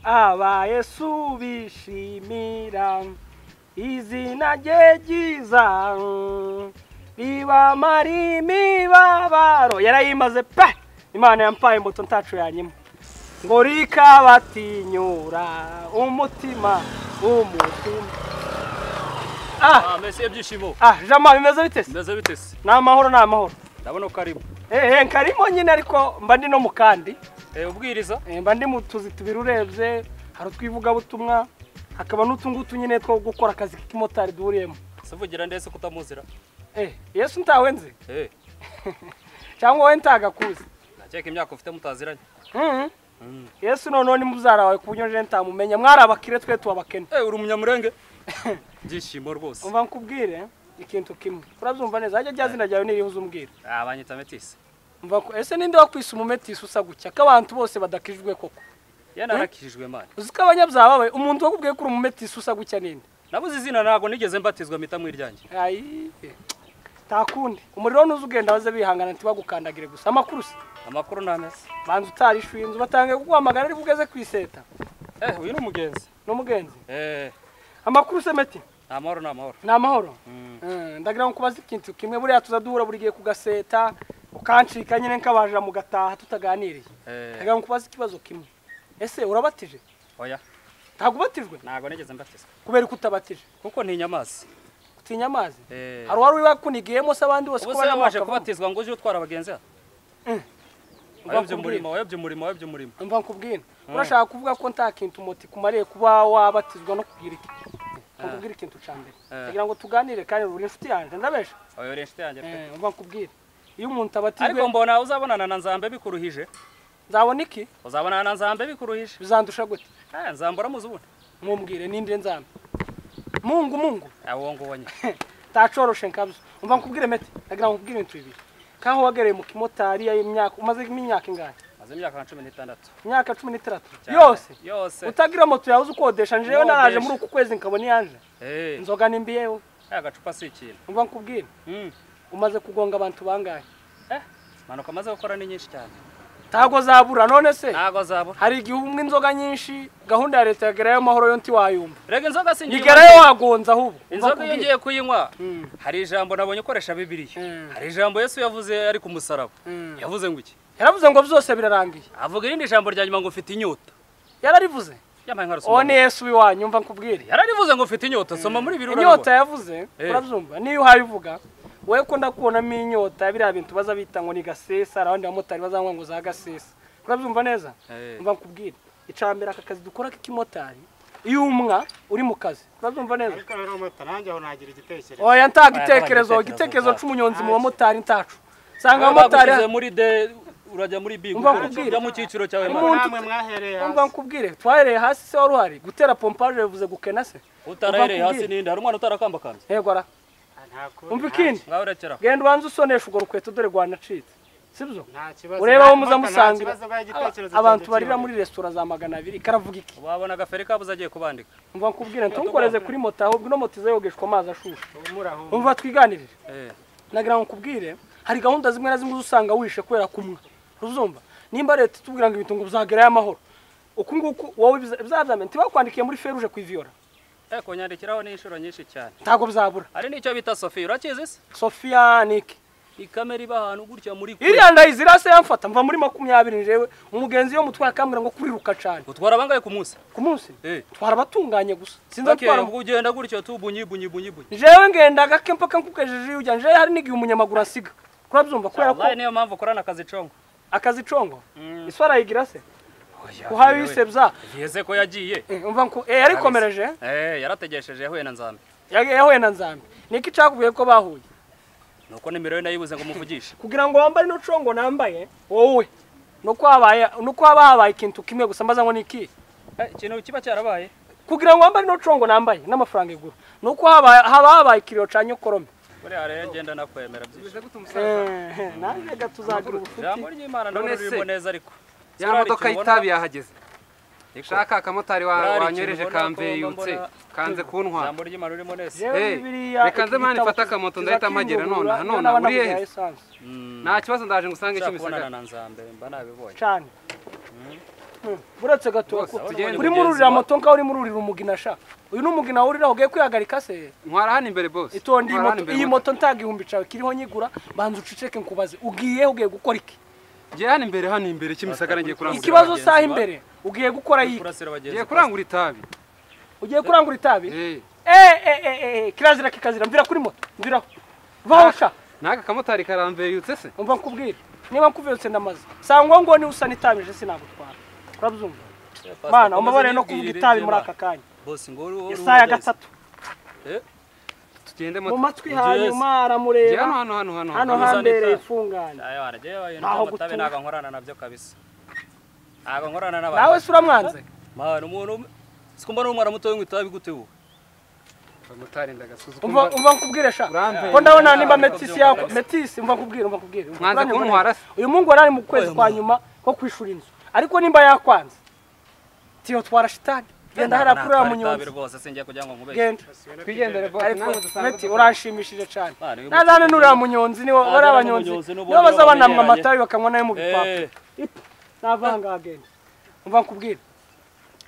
aba yesu bishimira izina rye ryiza ribamara imibabaro yarayimaze pe imana yampaye imbuto ntacu yanyima ngo rikabatinyura umutima umutima ah Ah, mbese ibyishimo ah jama bimeze bite se mbese bite se ni amahoro ni amahoro ndabona ko arimo ehe nkarimo nyine ariko mba ndi no mu kandi Eh, ubwiriza Eh, mba ndi mu tuzi tubiri urebye hari utwivugabutumwa hakaba n'utungutu nyine two gukora akazi k'ikimotari duhuriyemo sivugira ndetse ko utamuzira eh yesu ntawenze Eh, cyangwa wowe ntagakuzi ndakeka imyaka ufite mutaziranye Mhm. yesu noneho ni mubyara wawe ku buryo nje ntamumenya mwari abakire twe tubabakene Eh, uri umunyamurenge ibyishimo rwose umva nkubwire eh, ikintu kimwe urabyumva neza hajya rya zina ryawe niriho uzumbwira Ah, banyita metisi umva ko ese ninde wakwisa umumetisi usa gutya ko abantu bose badakijwe koko yenda narakijijwe imana uzi ko abanyabyaha babaye umuntu wakubwiye ko uri umumetisi usa gutya ninde nabuze izina ntabwo nigeze mbatizwa mpita mu iryanjye ayi takundi umuriro ntuzi ugenda baze bihangana ntibagukandagire gusa amakuru se amakuru ntameze banza utarishuye inzu batangiye kuguhamagara ariko ugeze ku iseta Eh, uyu ni umugenzi n'umugenzi Eh, amakuru se meti ni amahoro ni amahoro ni amahoro Mm. Eh, ndagira ngo kubaze ikintu kimwe buriya tuza duhura buri gihe ku gaseta ukancika nyine nkabajira mu gataha tutaganiriye Eh, ndagira ngo kubaze ikibazo kimwe ese urabatije oya ntabwo ubatijwe ntabwo nigeze mbatizwa kubera ko utabatije kuko ntinya amazi utinya amazi Eh. hari uwari wibakunigiyemo se abandi bose ubu ko se yabashe bakavamo. kubatizwa ngo ujye utwara abagenzi hano Mm. wayobye umurimo wayobye umurimo wayobye umurimo mva nkubwire urashaka kuvuga ko nta kintu umuti kumariye kuba wabatizwa no kugira iki nkubwire ikintu cya mbere Eh. kugira ngo tuganire kandi uri inshuti yanjye ndabesha wayobye inshuti yanjye pe mva nkubwire iyo umuntu abatijwe ariko mbona uzabonana na nzambe bikuruhije nzabona iki uzabonana na nzambe bikuruhije bizandusha gute Eh, nzambe uramuzi ubundi mubwire ninde nzame mungu mungu Ah, uwo nguwo nyine tacoroshe nkabyo mva nkubwire mete ndagira ngo nkubwire ibintu bibiri kaho wagereye mu kimotari y'imyaka umazemo imyaka ingahe maze imyaka nka cumi n'itandatu imyaka cumi n'itandatu Cyane. yose yose utagira moto yawe uzi ukodesha njewe Ukodesha. naraje muri uku kwezi nkabona iyanje Eh, inzoga ni mbi yewe aya gacupa si ikintu mva nkubwire Mm. umaze kugonga abantu bangahe Eh, impanuka amaze gukora ni nyinshi cyane ntabwo zabura none se ntabwo azabura hari igihe umwe inzoga nyinshi gahunda ya leta yagerayo amahoro yo ntiwayumva rega inzoga si ngiye nigerayo wagonza ahubwo inzoga iyo ngiye kuyinywa Mm. hari ijambo nabonye ukoresha bibiliya Mm. hari ijambo yesu yavuze ari ku musaraba Mm. yavuze ngo iki yaravuze ngo byose birarangiye avuga irindi jambo rya nyuma ngo ufite inyota yararivuze yambaye nka uwo rusoma ni yesu w'iwanyu mva nkubwire yararivuze ngo ufite inyota soma muri bibiri inyota urabibona yavuze Eh. urabyumva niyo uhabivuga wowe ko ndakubonamo inyota ya biriya bintu baza bita ngo ni gasesa hari abandi bamotari bazanywa ngo za gasesa urabyumva neza Eh. mva nkubwire icambere aka kazi dukora k'ikimotari iyo umwa uri mu kazi urabyumva neza ariko rero mota nanjye aho nagira igitekerezo oya ntago Oya, igitekerezo igitekerezo ntago igitekerezo cy'umunyonzi mu bamotari ntacu usanga abamotari bagushyize muri de urajya muri b Umva nkubwire. ujya mu cyiciro cyawe ariko Umuntu namwe mwahereye umva hasi nkubwire twahereye hasi se wari uhari gutera pompaje bivuze gukena se utarahereye Umva hasi nkubwire. n'indi hari umwana utarakambakambye yego ara nta kuri umva nta- ikindi ngaho rekera aho. genda ubanze usonesha urwo rukweto dore rwanacitse sibyo nta kibazo urebe Nta- aho mota nta muzamusangira kibazo baha igitekerezo abantu cyanjye barira cyose. muri resitora za magana abiri karavuga iki wabona agaferi kabuze agiye kubandika umva nkubwire ntukoreze kuri moto ahubwo ino moto iza yogeshwa amazi ashushe Ubu murahumva. umva twiganirire Eh, nagira ngo nkubwire hari gahunda zimwe na zimwe usanga wishe kubera kumwe uzumva nimba leta itubwira ngo ibintu ngo uzagerayo amahoro uku nguku wowe bizazamenya ntibakwandikiye muri feruje ku iviyora eh, kunyandikiraho ni inshuro nyinshi cyane ntabwo bizabura hari n'icyo bita sofi urakizi se sofiya niki ikamera iba ahantu gutya muri kure iriya ndayizi irase yamfata mva muri makumyabiri jewe umugenzi yo mutwara akambwira ngo kuriruka cyane utwara bangahe ku munsi ku munsi Eh. twara abatunganye gusa sinzi Okay, atwara ubwo ugenda gutyo tu bunyi bunyi bunyi bunyi jewe ngenda gake mpaka nkukejeje iyo ujya jewe hari n'igihe umunyamaguru asiga kurabyumva kubera ko wallahi niyo mpamvu ukorana akazi congo akazi congo Mm. iswa arayigira se uhabisebya yeze ko yagiye umva ko eh yarikomereje eh yarategesheje yahuye na nzambe Yage- yahuye na nzambi niki cakubwiye ko bahuye nuko nimero ye nayibuze ngo muvugishe kugira ngo wambare ino congo nambaye wowe nuko habaye nuko haba habaye ikintu kimwe gusa mbaza ngo niki Eh, ikintu kiba cyarabaye kugira ngo wambare ino congo nambaye n'amafaranga igura nuko haba haba habaye ikiriro ca nyokorome buriya rero agenda nakwemera byinshi Eh, naje ga tuzagira ubufuti ijambo ry'imana ndabona None se, ririmo neza ariko ya modoka y'itabi yahageze Ariko, shaka akamotari Burari wa- ikintu wanyoreje ubona ko kambeyutse mbona- kanze kuntwara ijambo ry'imana ririmo neza Jewe Eh, Bibiliya reka nze mani ikitabo fata akamoto kiza ndahita mpagera kinyungura, iyo none, none, naba uriye nabuze he? esanse. nta kibazo ndaje ngo usange nshaka kubonana kimisagara na nzambe mba nabibonye cane buretse gato Rwose, tugende urimo kugeza ururira iwa- moto nkaho urimo ururira umugina sha uyu ni umugina wurira ugiye kwihagarika se ntwara hano imbere bose itonde iyi moto iyi moto nta gihumbi cawe kiriho nyigura banza uceceke nkubaze ugiye ugiye gukora iki ngiye hano imbere hano imbere kimisagara ngiye kurangura ikibazo bagenzi saha ba- imbere ugiye gukora yiki kurasira abagenzi ngiye kurangura itabi ugiye kurangura itabi Eh, eh eh eh eh kirazira kikazira mvira kuri moto mviraho vaho sha n'aka kamotari karambeyutse se umva nkubwire niba nkuvuyutse ndamaze sangwa ngo ni usa n'itabije sinagutwara urabyumva mana umubare no kuvuga itabi muri aka kanya bose ngo uru uru isaha ya gatatu tugende mu moto matwi hanyuma ngiye hano aramureba hano hano hano hano hano. hano. hambereye ifungane ayo waragiye wayo Naho n'amatabe gutura. ntago nkorana nabyo kabisa ntago nkorana nawe n'abantu si uramwanze mana umuntu umwe- sikumva n'umwana muto w'inkwi itabi gute ubu kamotari ndagasuzugura umva umva nkubwire sha Urambe. ko ndabona nimba Urambe. metisi yako metisi umva nkubwire umva nkubwire umva Mwanze nkubwire. kuntwara se? uyu mungu warari mu kwezi Oya, kwa mu- nyuma ko kwishura inzu ariko nimba yakwanze tiyo twara shitani genda hariya kuri uriya munyonzi rwose singiye kugira ngo nkubeshye genda twigendere bose ariko namwe dusanzwe meti dusanzwe. uranshimishije cyane Ah, niwe nazane munyonzi. n'uriya munyonzi niwe Ah, bari niwe abanyonzi munyonzi, n'ubundi niyo baza baba banamwa begeranye. amata yo bakanywa nayo mu bipapuro Eh, navanga agenda umva nkubwire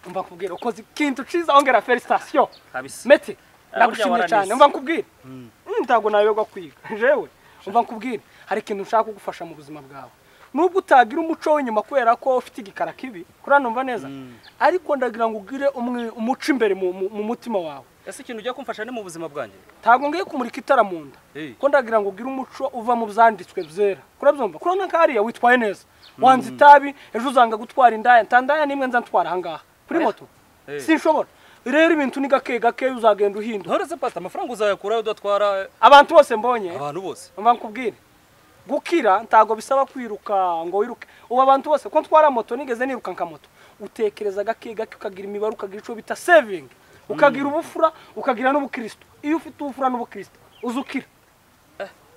umva nkubwire ukoze ikintu ciza ongera felicitasiyo kabisa meti Ah, nagushimye burya cyane waranise. umva nkubwire Mm, ntago nayoberwa kwiga jewe umva nkubwire hari ikintu nshaka kugufasha mu buzima bwawe nubwo utagira umuco w'inyuma kubera ko ufite igikara kibi kuranumva neza ariko ndagira ngo ugire umwi- umuco imbere mu- mu- mu mutima wawe ese ikintu ugiye kumfasha ni mu buzima bwanjye ntabwo ngiye kumurika itara mu nda Eh. ko ndagira ngo ugire umuco uva mu byanditswe byera kurabyumva kurabona ko hariya witwaye neza wanze itabi ejo uzanga gutwara indaya nta ndaya n'imwe nza ntwara ahangaha kuri moto Eh. sinshobora rero ibintu ni gake gake uzagenda uhinda ntoreze pata amafaranga uzayakurayo udatwara abantu bose mbonye abantu bose mva nkubwire gukira ntabwo bisaba kwiruka ngo wiruke ubu abantu bose ko ntwara moto nigeze niruka nka moto utekereza gake gake ukagira imibare ukagira icyo bita saving ukagira ubufura ukagira n'ubukristo iyo ufite ubufura n'ubukristo uza ukira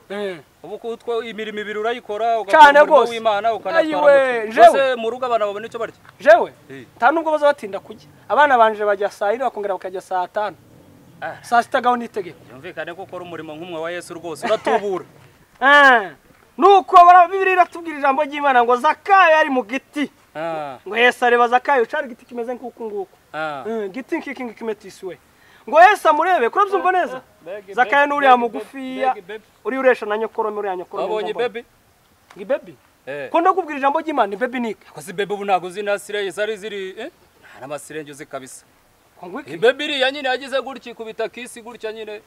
Eh. ubu ko utwo imirimo ibiri urayikora Cyane ugakora umurimo rwose. w'imana ukanatwara Ayiwe, moto. jewe. Mbese mu rugo abana babona icyo barya jewe Eh. nta nubwo baza batinda kujya abana banje bajya saa yine bakongera bakajya saa tanu Ah. saa sita gaho n'itegeko yumvikane ko ukora umurimo nk'umwe wa yesu rwose uratubura Ah. nuko bara- bibiri iratubwira ijambo ry'imana ngo zakayo yari mu giti Ah, ngo yesu areba zakayo cari igiti kimeze nk'uku nguku ah. Mm, giti nk'iki ngiki metisi we ngo yesu amurebe kurabyumva neza Begi, zakayo begi, n'uriya begi, mugufiya begi, begi. uri uresha na nyokorome uriya nyokorome wabonye mbona. bebe ngo ibebi Eh. ko ndakubwira ijambo ry'imana ibebi ni iki ko si bebe ubu ntabwo uzi na sireye zari ziri eh? nta n'amasirenge uzi kabisa Ngo ngo iki? bebe iriya nyine yagize gutya ikubita kisi gutya nyine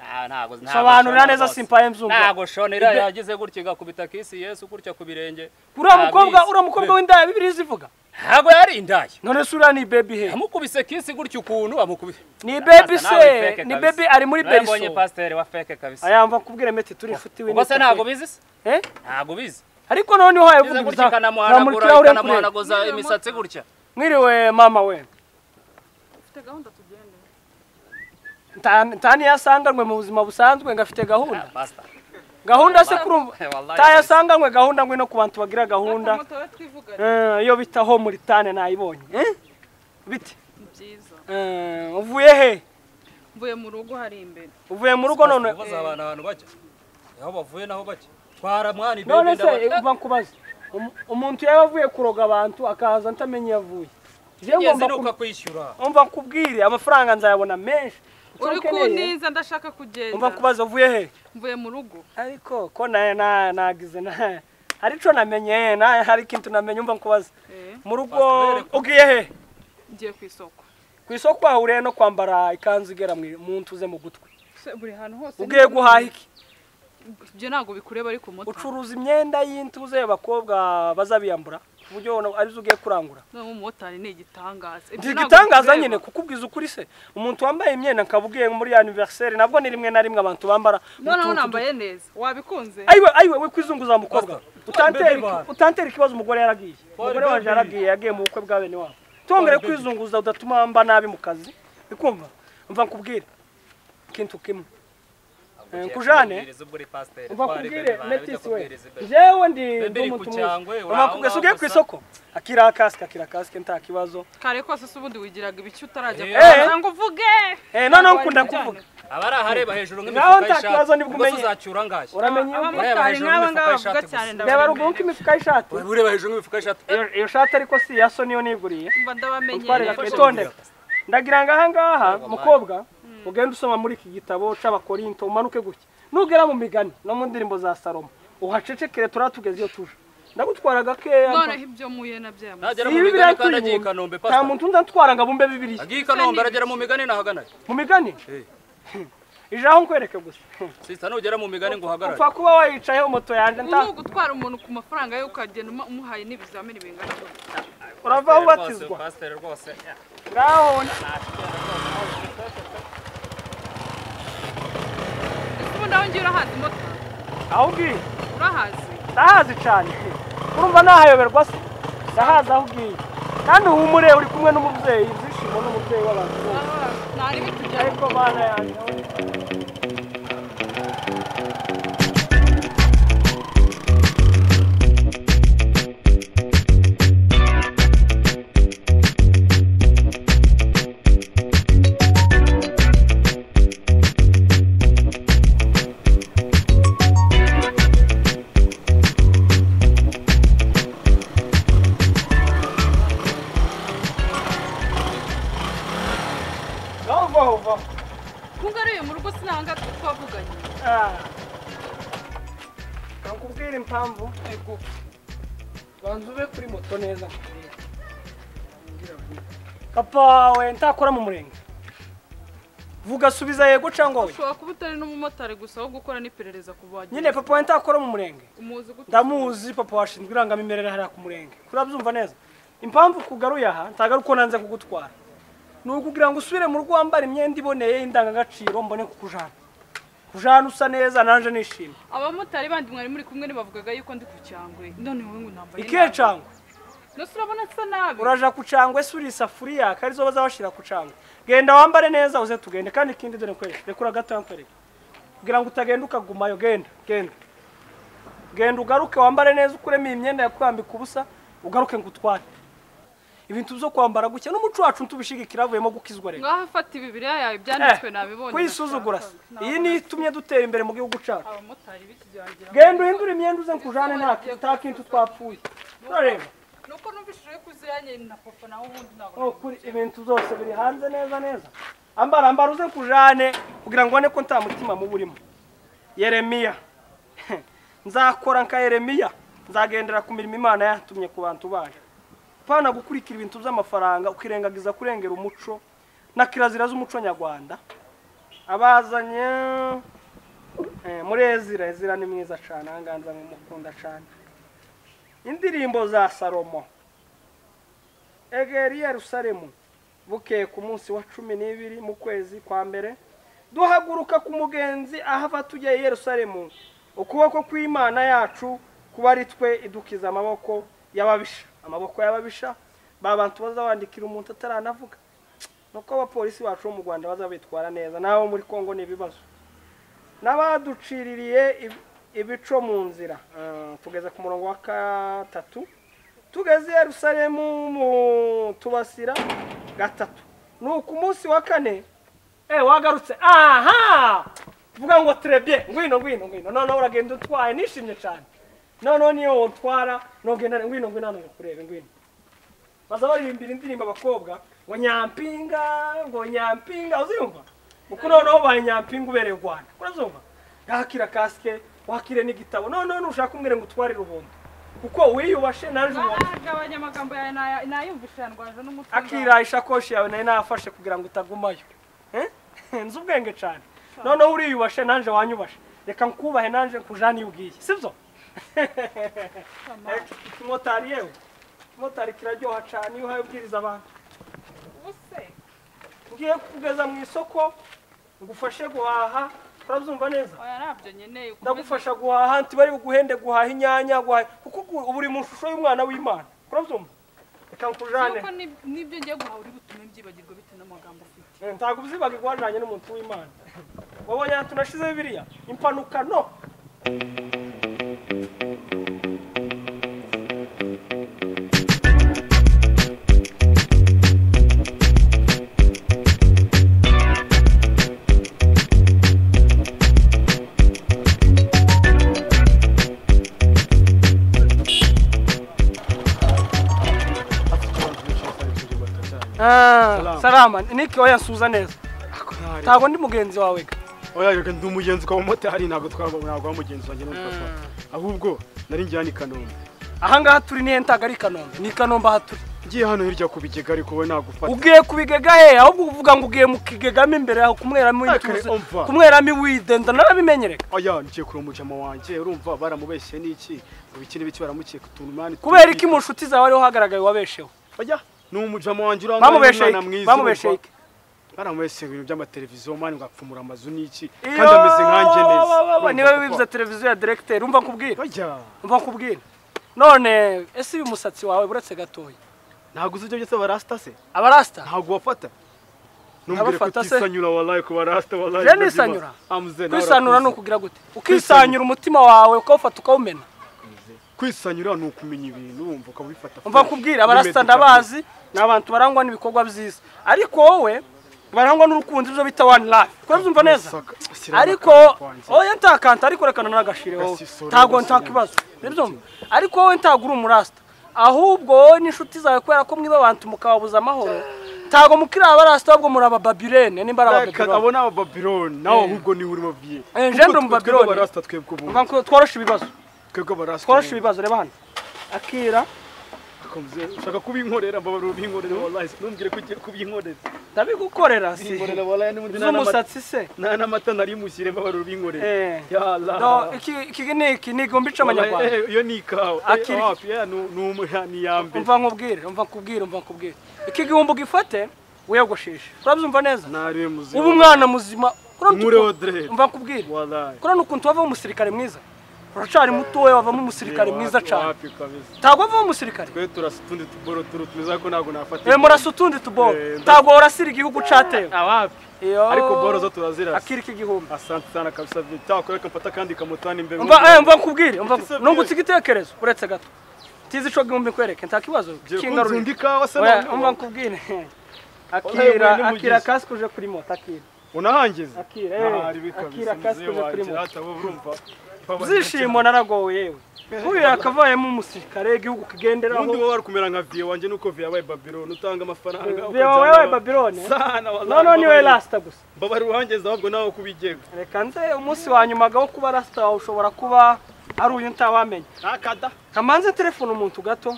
Ah, ntabwo ntabwo Sobanurira shona neza rwose. simpaye mzumva. ntabwo shonera Ibe- yagize gutya igakubita kisi yesu gutya ku birenge uriya Ntabizi. mukobwa uriya mukobwa w'indaya bibiri zivuga ntabwo yari indaya none se uriya ni ibebi he yamukubise kisi gutya ukuntu amukubise ni bebi Asa nawe se feke ni kabisa. bebi ari muri Nawe mbonye beriso pasiteri wa feke kabisa ayamba kubwira meti turi inshuti we ubwo se ntabwo bizi se eh ntabwo bizi ariko none uhaye bize vuga gutya ibizamurikira ikanamuhanagura uriya kure ikanamuhanaguza imisatsi gutya mwiriwe mama we ufite gahunda tugende Nta- nta niyasanganywe mu buzima busanzwe ngo afite gahunda pasita gahunda se kurumva Wallahi. tayasanganywe gahunda ngo ino ku bantu bagira reka gahunda moto we twivugane Eh, iyo bita ho muri tane nayibonye Eh? bite ni byiza Eh, uvuye he mvuye mu rugo hari imbere uvuye mu rugo none ubaza abantu abantu bajya aho bavuye naho bajya twara mwana none se ibebe uva nkubaze Umu- umuntu yaba avuye kuroga abantu akaza ntamenye iyo avuye Jewe ngomba ziruka kum- kwishyura umva nkubwire amafaranga nzayabona menshi Icyo uri ukeneye, kuntiza ndashaka kugenda umva nkubaze uvuye he mvuye mu rugo ariko ko na- na- nagize na- hari ico namenye na- hari ikintu namenye umva nkubaze Eh, mu rugo Pastor, ugiye he ngiye ku isoko ku isoko wahuriye no kwambara ikanzu igera mu mu ntuze mu gutwi Se, buri hantu hose ugiye ni- guhaha iki ibyo ntabwo bikureba ari ku moto ucuruza imyenda y'intuze y'abakobwa bazabiyambura ku buryo ubona arizo ugiye kurangura none umumotari ni igitangaza Ibyo ndi ntabwo igitangaza bikureba. nyine kukubwiza ukuri se umuntu wambaye imyenda nkaba ugiye muri anniversaire nabwo ni rimwe na rimwe abantu bambara noneho utuntu du- nambaye neza wabikunze ayiwe ayiwe we kwizunguza mukobwa Pastor, utantera twari baby. iki- utantera ikibazo umugore yaragiye umugore baby. waje yaragiye yagiye mu bukwe bwa bene wabo tongere baby. kwizunguza udatuma mba nabi mu kazi bikumva mva nkubwire ikintu kimwe Eh, kujane? umva kubwire metisi we jewe ndi ndi Bebe iri umuntu ku mwiza cyangwe, uri mama aho kubwese ngaho ugiye ku gusa. isoko akira kasike akira kasike nta kibazo kare kose se ubundi wigiraga ibiki utarajya Eh. kugira ngo uvuge eh noneho Ntabwo nkunda wabijyana. kuvuga abari ahareba hejuru Naho nk'imifuka nta kibazo y'ishati nibwo ubwo se umenye. uzacyura ngahe uramenye Ureba abamotari hejuru nk'aba nk'imifuka ngaba y'ishati bavuga cyane gusa. ndabamenye reba ruguru nk'imifuka y'ishati Ureba ureba hejuru nk'imifuka y'ishati iyo iyo shati ariko si ya so niyo niguriye mba ndabamenyereye utwarira twitondeka ndagira ngo aha ngaha mukobwa ugende usoma muri iki gitabo c'abakorinto umanuke gutya nugera mu migani no mu ndirimbo za salomo uhacecekere turatugeze iyo tuje ndagutwara gakeya noneho ibyo muye nabyo yamaze Nagera mu Ibi migani biriya kandi agiye i tuyibumba. Kanombe nta pasita muntu ndatwara ngo abumbe bibiriya agiye i Kanombe aragera mu migani nahagana mu migani Eh. ije aho nkwereke gusa sisita nugera mu migani ngo uhagarare upfa kuba wayicayeho moto yanjye ubu ni nta ugutwara umuntu ku mafaranga ye ukagenda uma- umuhaye n'ibizamini bingana gutya. urava aho ubatizwa pasiteri rwose ya. ngaho ese ubundi aho ngiye urahazi motari aho ugiye urahazi ndahazi cyane urumva nahayoberwa se ndahazi aho ugiye kandi uhumure uri kumwe n'umubyeyi ibyishimo n'umubyeyi w'abantu bose aha nta n'ibiti bya ariko bana yanjye aho ngaho uvaho uvaho nkungaruye mu rugo sinanga twavuganye Ah. nakubwira impamvu ego banza ube kuri moto neza nkubwire. papa we ntakora mu murenge vuga subiza yego cyangwa we ushobora kuba utari n'umumotari gusa wo gukora n'iperereza ku bagiye nyine papa we ntakora mu murenge umuzi gute ndamuzi papa washinzwe irangamimerere hariya ku murenge urabyumva neza impamvu kugaruye aha ntabwo ari uko nanze kugutwara ni ukugira ngo usubire mu rugo wambara imyenda iboneye y'indangagaciro mbone kukujana kujana usa neza nanjye nishimye abamotari bandi mwari muri kumwe ntibavugaga yuko ndi ku cyangwe none wowe ngo nambaye ikihe nabi. cangwe nose urabona nsa nabi uraja ku cangwe se uri isafuriya ko arizo bazabashyira ku cangwe genda wambare neza uze tugende kandi ikindi dore nkwereke rekura gato nkwereke kugira ngo utagenda ukagumayo genda genda genda ugaruke wambare neza ukuremo iyi myenda yakwambika ubusa ugaruke ngo utware ibintu byo kwambara gutya n'umuco wacu ntubishigikira havuyemo gukizwa rero ngaho fata ibi biriya yawe byanditswe Eh, nabibonye kuyisuzugura se ndashaka. iyi niyo itumye dutera imbere mu gihugu cyacu abamotari b'ikigangira genda uhindure imyenda uze nkujane nta nta kintu twapfuye turareba nuko numvishije ko uziranye na papa nawe ubundi ntabwo Oh, kuri ibintu zose biri hanze neza neza ambara ambara uze nkujane kugira ngo ubone ko nta mutima mubi urimo yeremiya nzakora nka yeremiya nzagendera ku mirimo imana yatumye ku bantu bayo pana gukurikira ibintu by'amafaranga ukirengagiza kurengera umuco na kirazira z'umuco nyarwanda abazanye eh, muri ezira ezira ni mwiza cyane ahangaha nzamukunda cyane indirimbo za salomo egeri yerusalemu bukeye ku munsi wa cumi n'ibiri mu kwezi kwa mbere duhaguruka ku mugenzi ahava tujya i yerusalemu ukuboko kw'imana yacu kuba ari twe idukiza amaboko y'ababisha amaboko y'ababisha ba bantu bazabandikira umuntu ataranavuga nuko abapolisi bacu bo mu rwanda bazabitwara neza n'abo muri kongo ni ibibazo n'abaduciririye ib- ibico mu nzira Ah, tugeze ku murongo wa gatatu tugeze i yerusalemu mu tubasira gatatu ni ku munsi wa kane eh wagarutse aha tuvuga ngo turebye ngwino ngwino ngwino noneho uragenda utwaye nishimye cyane noneho niyo utwara nogenda ngwino ngwino hano kurebe ngwino baza baririmbira indirimbo abakobwa ngo nyampinga ngo nyampinga uzumva kuko noneho ubaye nyampinga ubereye u rwanda urazumva yakira kasike wakire n'igitabo noneho nushaka umwere ngo utware rubondo kuko wiyubashe naje ubona nagabanya amagambo yawe naya- nayumvishe yandwaje n'umutima akira ishakoshi yawe nayo nafashe kugira ngo utagumayo Eh? nzi ubwenge cyane noneho uriyubashe nanjye wanyubashe reka nkubahe nanjye nkujane iyo ugiye sibyo motari yewe motari kiraryoha cyane iyo uhaye ubwiriza abantu ubuse ngiye kugeza mu isoko ngufashe guhaha urabyumva neza oya nabyo nkeneye ukomeze ndagufasha guhaha ntibari buguhende guhaha inyanya guhaha kuko ubu- ubu uri mu shusho y'umwana w'imana urabyumva reka nkujane nuko nib- nibyo ngiye guhaha uri butume mbyibagirwa bitewe n'amagambo ufite Eh, ntabwo uzibaga igwajanye n'umuntu w'imana wabonye ahantu nashize bibiliya impanuka no Ah, salama niki oya nsuza neza ntabwo ndi mugenzi wawe ga oya reka ndi umugenzi kwa motari ntabwo twaba ntabwo wa mugenzi wanjye n'umutwa ahubwo nari njyana i Kanombe ahangaha turi niyo ntago ari i kanombe ni i kanombe aha turi ngiye hano hirya ku bigega ariko wowe nagufata ugiye ku bigega he ahubwo uvuga ngo ugiye mu kigegamo imbere aho kumweramo Ah, intuze kare, umva. kumweramo iwide narabimenyereka oya ngiye kureba umujama wanjye urumva baramubeshye n'iki ngo iki n'ibiki baramukiye ku tuntu mani kubera iki mu nshuti zawe ariho hagaragaye wabesheho oya ni umujama wanjye urangwa bamubesheye n'umwana iki? mwiza bamubesheye urumva. iki? baramubeshye ibintu by'amateleviziyo mani ngo apfumura amazu n'iki Iyo, kandi ameze nkanjye neza ba, ba, ba, Urumva, niba papa. wibuza televiziyo ya directeur umva nkubwira oya umva nkubwira none ese uyu musatsi wawe buretse gatoya ntabwo uzi ibyo byose barasita se abarasta ntabwo wafata numbwire ko Abafata se? utisanyura walayi ku barasita walayi Je nisanyura? amuze kwisanura ni ukugira gute ukisanyura umutima wawe ukawufata ukawumena kwisanyura ni ukumenya ibintu wumva ukabifata umva nkubwira abarasta ndabazi ni abantu barangwa n'ibikorwa byiza ariko wowe barangwa n'urukundo ibyo bita one love ko byumva neza Saka, shyira ariko n'akantu kwanjye. oya ntakanta ariko rekana n'agashire wowe Gasisoro, ntago gasisoro. ntakibazo nibyumva ariko wowe ntago uri umurasta ahubwo wowe n'inshuti zawe kubera ko mwiba abantu mukababuza amahoro ntago mukiri abarasta ahubwo muri abababirene nimba ari reka abababirone abo ni abababironi nawe ahubwo niwe uri babiye Eh, gendre umubabironi. barasita twebwe ubu Mva nko- tworoshe ibibazo twebwe barasita tworoshe ibibazo reba hano akira ushaka kubinkorera mbabarira ubinkorera walayi numbwire ko ugiye kubinkorera ndabigukorera si ubinkorera walayi n'ubundi nta n'amata- z'umusatsi se nta n'amata nari mushyire mbabarira ubinkorera Eh. ya Allah. No, iki iki ni iki ni igomba ica Wallahi, amanyarwanda eh, iyo ni ikawa Eh, Akiri- wapi, eh, ni ni umu- ni iya mbere umva nkubwire umva nkubwire umva nkubwire iki gihumbi gifate wiyogosheshe urabyumva neza nari muzima uba umwana muzima Kuriya Nkure utu- Audrey. mva nkubwire walayi kuriya ni ukuntu wavamo umusirikare mwiza uracari mutoya wavamo umusirikare Eh, mwiza wapi- cyane wapi kabisa ntabwo wavamo umusirikare twe turasa utundi tuboro turu tumeze ariko ntabwo nafata we murasa utundi tuboro Eh, nda- ntabwo warasira igihugu cyatewe awapi Iyo. ariko boro zo turazirasa akiri iki gihumbi asante sana kabisa vitakore kamfata kandi kamutana imbere umva Umbwire- eh, mva nkubwire umva Ati se nungutse igitekerezo uretse gato tizi ico gihumbi nkwereke nta kibazo Ugiye kingarurira. kunzunda ikawa se Oya, noneho? umva nkubwire Oya, akira wewe akira n'umugizi. kasike uje kuri moto akira unahangize akira Ntahari eh, bi akira kabisa kasike muzehe uje kuri wanjye moto hata bo urumva Baba- byishimo naragowe yewe nk'uyu yakavayemo umusirikare igihugu ubundi kigenderaho wowe wari kumera nka viye wanjye nuko viye yabaye babironi utanga amafaranga viye wawe yabaye babirone sana wallahi noneho niwe lasita gusa mbabari uhangeze ahubwo nawe kubigega reka nze umunsi wa nyuma gaho kuba lasita wawe ushobora kuba ari uyu ntawamenya ntakada kamanze telefone umuntu gato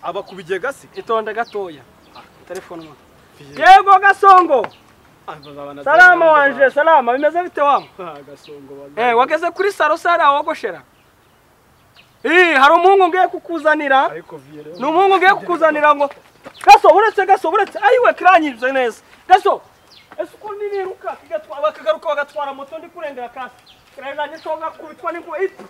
aba kubigega se itonde gatoya telefone umuntu yego gasongo salama wanje salama bimeze bite wangu gasongo wallahi. Eh, wageze kuri saro sare wogoshera Ih, hari umuhungu ngiye kukuzanira ariko viye rero ni umuhungu ngiye kukuzanira ngo gaso buretse gaso buretse ayiwe kirangije neza gaso ese ukuntu nibiruka kigatwa- bakagaruka bagatwara moto ndi kurengera kasi kirangije nshoga kubitwa n'inkuba iti